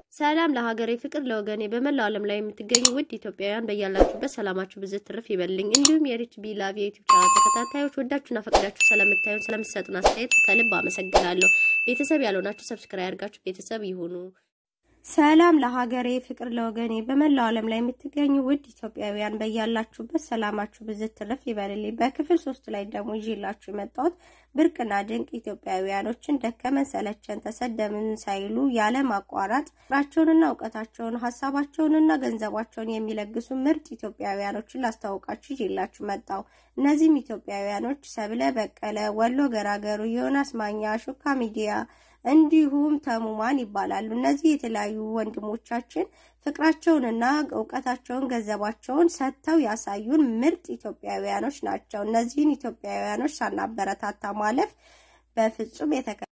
ሰላም ለሀገሬ ፍቅር ለወገኔ በመላው ዓለም ላይ የምትገኙ ውድ ኢትዮጵያውያን በያላችሁበት ሰላማችሁ ብዝት ትርፍ ይበልኝ። እንዲሁም የሪች ቢላቭ የዩቲዩብ ቻናል ተከታታዮች ወዳችሁና ፈቅዳችሁ ስለምታዩን ስለምትሰጡን አስተያየት ከልብ አመሰግናለሁ። ቤተሰብ ያልሆናችሁ ሰብስክራይብ ያድርጋችሁ ቤተሰብ ይሁኑ። ሰላም ለሀገሬ ፍቅር ለወገኔ በመላው ዓለም ላይ የምትገኙ ውድ ኢትዮጵያውያን በያላችሁበት ሰላማችሁ ብዝት ትርፍ ይበልልኝ። በክፍል ሶስት ላይ ደግሞ ይዤላችሁ የመጣሁት ብርቅና ድንቅ ኢትዮጵያውያኖችን ደከመን ሰለቸን ተሰደምን ሳይሉ ያለ ማቋረጥ ፍቅራቸውንና እውቀታቸውን ሀሳባቸውንና ገንዘባቸውን የሚለግሱ ምርጥ ኢትዮጵያውያኖችን ላስተዋውቃችሁ ይዤላችሁ መጣሁ። እነዚህም ኢትዮጵያውያኖች ሰብለ በቀለ፣ ወሎ ገራገሩ፣ ዮናስ ማኛ፣ ሹካ ሚዲያ እንዲሁም ተሙማን ይባላሉ። እነዚህ የተለያዩ ወንድሞቻችን ፍቅራቸውንና እውቀታቸውን ገንዘባቸውን ሰጥተው ያሳዩን ምርጥ ኢትዮጵያውያኖች ናቸው። እነዚህን ኢትዮጵያውያኖች ሳናበረታታ ማለፍ በፍጹም የተከ